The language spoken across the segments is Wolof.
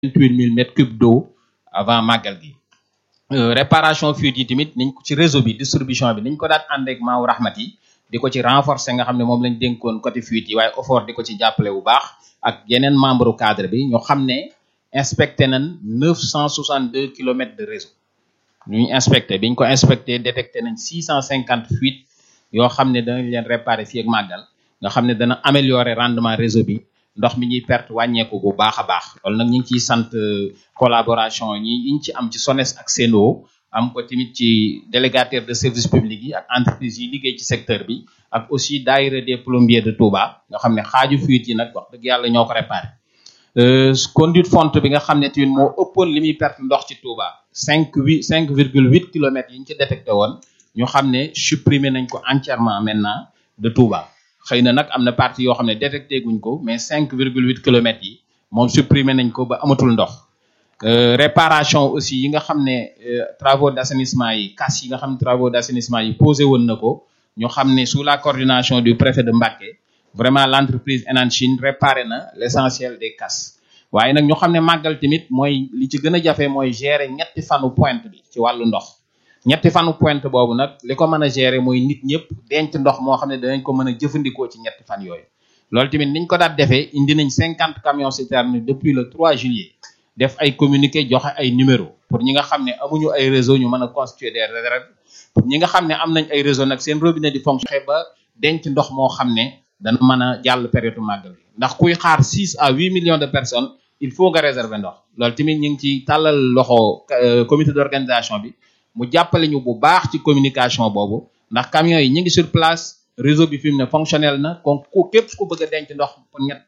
vingt-huit mille mètres cubes d'eau avant màggal gi réparation fuite yi tamit niñ ko ci réseau bi distribution bi niñ ko daan ànd ak Maaw Rahmat yi di ko ci renforcer nga xam ne moom lañ dénkoon côté fuite yi waaye effort di ko ci jàppale bu baax ak yeneen membre cadre bi ñu xam ne inspecté nañ neuf cent soixante deux kilomètres de réseau ñu inspecté biñ ko inspecté détecté nañ six cent cinquante fuites yoo xam ne danañ leen réparer fii ak màggal nga xam ne dana améliorer rendement réseau bi ndox mi ñuy perte wàññeeku bu baax a baax loolu nag ñu ngi ciy sant collaboration ñi yiñ ci am ci SONES ak Sen'Eau am ko tamit ci délégataire de service public yi ak entreprise yi liggéey ci secteur bi ak aussi daayira des plombiers de Touba nga xam ne xaaju fuite yi nag wax dëgg yàlla ñoo ko réparé conduite fonte bi nga xam ne tamit moo ëppoon li muy perte ndox ci Touba cinq huit cinq virgule huit kilomètres yi ñu ci détecté woon ñu xam ne supprimer nañ ko entièrement maintenant de Touba xëy na nag am na partie yoo xam ne détecté guñ ko mais cinq virgule huit kilomètres yi moom supprimer nañ ko ba amatul ndox réparation aussi yi nga xam ne travaux d'assainissement yi casse yi nga xam ne travaux d'assainissement yi posé woon na ko ñu xam ne sous la coordination du préfet de Mbacké vraiment l'entreprise Enan Chine réparé na l'essentiel des casses waaye nag ñu xam ne màggal tamit mooy li ci gën a jafe mooy gérer ñetti fanu pointe bi ci wàllu ndox ñetti fanu pointe boobu nag li ko mën a gérer mooy nit ñëpp denc ndox moo xam ne danañ ko mën a jëfandikoo ci ñetti fan yooyu loolu tamit niñ ko daat defee indi nañ cinquante camions citernes depuis le 3 juillet def ay communiqué joxe ay numéro pour ñi nga xam ne amuñu ay réseau ñu mën a constituer des réserves pour ñi nga xam ne am nañ ay réseau nag seen robinet di fonctionner ba denc ndox moo xam ne dana mën a jàll période màggal gi ndax kuy xaar 6 à 8 millions de personnes il faut nga réserver ndox loolu tamit ñu ngi ci tàllal loxo comité d'organisation bi mu jàppale ñu bu baax ci communication boobu ndax camions yi ñu ngi sur place réseau bi fi mu ne fonctionnel na kon ku képp ku bëgg a denc ndox pour ñett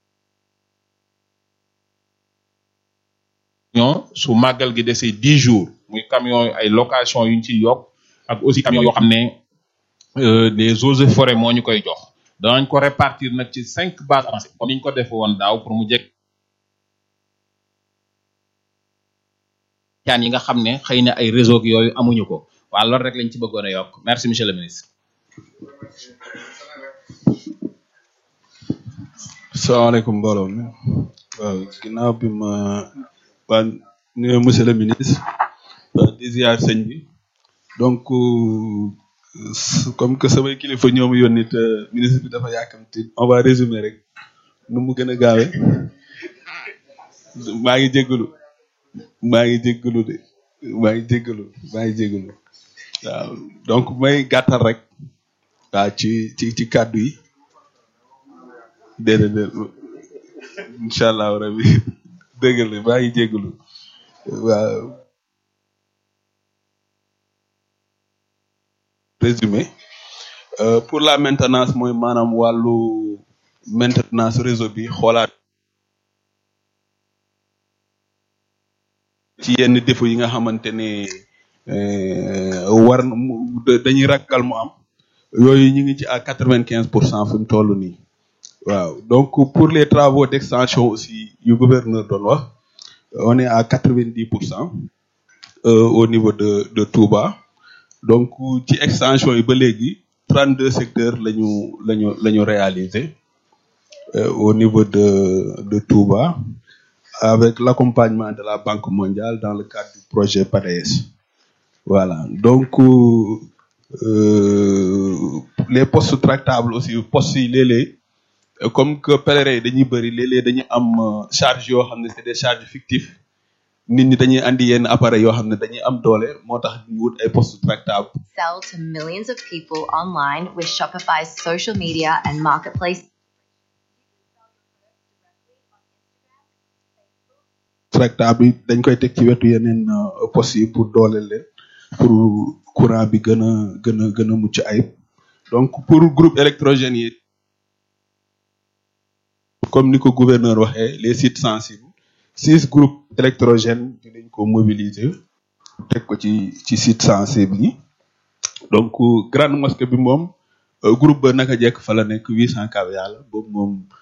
camion su màggal gi desee dix jours muy camion ay location yuñ ci yokk ak aussi camion yoo xam ne des eaux et forêts moo ñu koy jox danañ ko répartir nag ci cinq bases avancées comme niñ ko defe woon daaw pour mu jekk caan yi nga xam ne xëy na ay réseau yooyu amuñu ko waa loolu rek lañ ci bëggoon a yokk merci monsieur le ministre salaamaaleykum mbooloo mi waaw ginnaaw bi ma waa nuyu monsieur le ministre waa di ziar sëñ bi donc comme que samay kilifa ñoom yónni te ministre bi dafa yàkkamti on va résumer rek nu mu gën a gaawe maa ngi jéggalu maa ngi jéggalu de maa ngi jéggalu maa ngi jéggalu waaw donc may gàttal rek waaw ci ci ci kàddu yi déedéet déedéet incha allah rabi dëgg la maa ngi jéggalu waaw résumé pour la maintenance mooy maanaam wàllu maintenance réseau bi xoolaat ci yenn défaut yi nga xamante ne war dañuy ragal mu am yooyu ñu ngi ci à quatre vingt quinze pour cent fi mu toll nii waaw donc pour les travaux d'extension aussi yu gouverneur doon wax on est à quatre vingt dix pour cent au niveau de de Touba donc ci extension yi ba léegi trente deux secteurs lañu lañu la ñu réalisé au niveau de de Touba avec l'accompagnement de la Banque mondiale dans le cadre du projet PADES voilà donc euh, les postes tractables aussi postes yi léeg-léeg comme que pèlerins yi dañuy bëri léeg-léeg dañuy am charge yoo xam ne c'est des charges fictives nit ñi dañuy andi yenn appareils yoo xam ne dañuy am doole moo tax ñu wut ay postes tractables. Sell to millions of people online with Shopify's social media and marketplace. tractable yi dañ koy teg ci wetu yeneen postes yi pour dooleel leen pour courant bi gën a gën a gën a mucc ayib donc pour groupe électrogène yi comme ni ko gouverneur waxee les sites sensibles six groupes électrogènes dinañ ko mobiliser teg ko ci ci sites sensibles yi donc grande mosquée bi moom groupe ba naka jekk fa la nekk huit cent kV la boobu moom